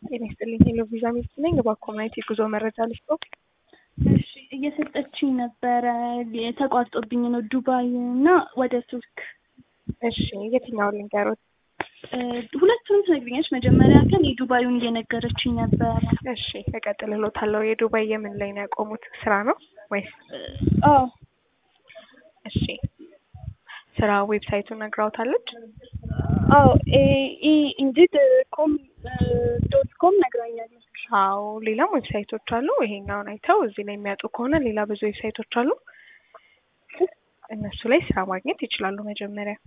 ጤና ይስጥልኝ ሄሎ ቪዛ ሚስት ነኝ። እባክዎ ማየት የጉዞ መረጃ ልስጥዎ? እሺ እየሰጠችኝ ነበረ ተቋርጦብኝ ነው ዱባይ እና ወደ ቱርክ እሺ የትኛውን ልንገሮት? ሁለቱንም ትነግሪኛለሽ። መጀመሪያ ግን የዱባዩን እየነገረችኝ ነበረ። እሺ እቀጥልልዎታለሁ። የዱባይ የምን ላይ ነው ያቆሙት? ስራ ነው ወይስ? አዎ እሺ ስራ ዌብሳይቱን ነግራውታለች? አዎ ኢ ኢንዲድ ኮም ዶት ኮም ነግራኛለች። አዎ ሌላም ዌብሳይቶች አሉ። ይሄኛውን አይተው እዚህ ላይ የሚያጡ ከሆነ ሌላ ብዙ ዌብሳይቶች አሉ። እነሱ ላይ ስራ ማግኘት ይችላሉ። መጀመሪያ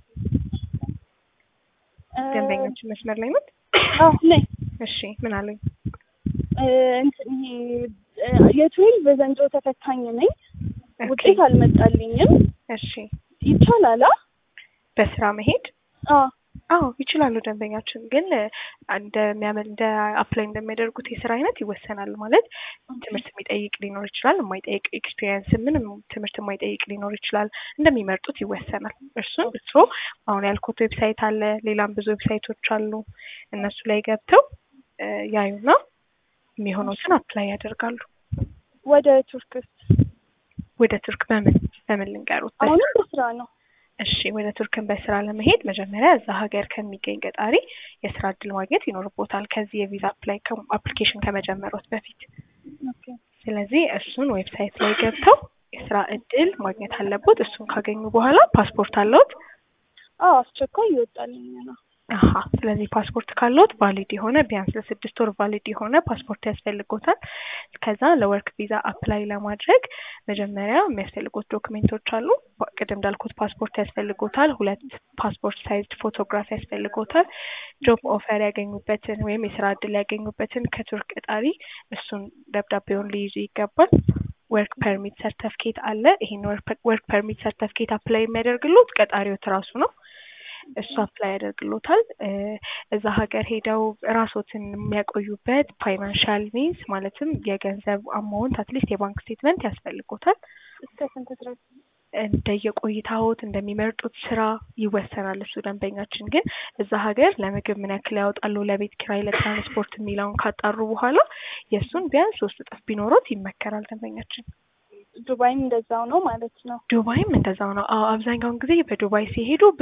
ደንበኞችን መስመር ላይ ነው? አዎ ነኝ። እሺ ምን አሉኝ? እንትን ይሄ የትዌልቭ ዘንድሮ ተፈታኝ ነኝ። ኦኬ። ውጤት አልመጣልኝም። እሺ ይቻላል? አ? በስራ መሄድ አዎ አዎ ይችላሉ። ደንበኛችን ግን እንደሚያመ እንደ አፕላይ እንደሚያደርጉት የስራ አይነት ይወሰናል። ማለት ትምህርት የሚጠይቅ ሊኖር ይችላል፣ የማይጠይቅ ኤክስፒሪየንስ ምንም ትምህርት የማይጠይቅ ሊኖር ይችላል። እንደሚመርጡት ይወሰናል። እርሱን እርስዎ አሁን ያልኩት ዌብሳይት አለ፣ ሌላም ብዙ ዌብሳይቶች አሉ። እነሱ ላይ ገብተው እ ያዩና የሚሆኑትን አፕላይ ያደርጋሉ። ወደ ቱርክስ? ወደ ቱርክ በምን በምን ልንገሩት? አሁንም በስራ ነው። እሺ ወደ ቱርክን በስራ ለመሄድ መጀመሪያ እዛ ሀገር ከሚገኝ ቀጣሪ የስራ እድል ማግኘት ይኖርቦታል። ከዚህ የቪዛ አፕላይ አፕሊኬሽን ከመጀመሮት በፊት ኦኬ ስለዚህ እሱን ዌብሳይት ላይ ገብተው የስራ እድል ማግኘት አለቦት። እሱን ካገኙ በኋላ ፓስፖርት አለዎት? አዎ አስቸኳይ ይወጣልኝ ነው። አሀ ስለዚህ ፓስፖርት ካለዎት ቫሊድ የሆነ ቢያንስ ለስድስት ወር ቫሊድ የሆነ ፓስፖርት ያስፈልጎታል። ከዛ ለወርክ ቪዛ አፕላይ ለማድረግ መጀመሪያ የሚያስፈልጉት ዶክሜንቶች አሉ። ቅድም እንዳልኩት ፓስፖርት ያስፈልጎታል። ሁለት ፓስፖርት ሳይዝድ ፎቶግራፍ ያስፈልጎታል። ጆብ ኦፈር ያገኙበትን ወይም የስራ እድል ያገኙበትን ከቱርክ ቀጣሪ እሱን ደብዳቤውን ሊይዙ ይገባል። ወርክ ፐርሚት ሰርተፍኬት አለ። ይሄን ወርክ ፐርሚት ሰርተፍኬት አፕላይ የሚያደርግሎት ቀጣሪዎት ራሱ ነው። እሱ አፕላይ ያደርግሎታል። እዛ ሀገር ሄደው ራሶትን የሚያቆዩበት ፋይናንሻል ሚንስ ማለትም የገንዘብ አማውንት አትሊስት የባንክ ስቴትመንት ያስፈልጎታል። እስከ ስንት ድረስ? እንደየቆይታዎት እንደሚመርጡት ስራ ይወሰናል። እሱ ደንበኛችን ግን እዛ ሀገር ለምግብ ምን ያክል ያወጣሉ፣ ለቤት ኪራይ፣ ለትራንስፖርት የሚለውን ካጣሩ በኋላ የእሱን ቢያንስ ሶስት እጥፍ ቢኖሮት ይመከራል ደንበኛችን። ዱባይም እንደዛው ነው ማለት ነው። ዱባይም እንደዛው ነው። አዎ አብዛኛውን ጊዜ በዱባይ ሲሄዱ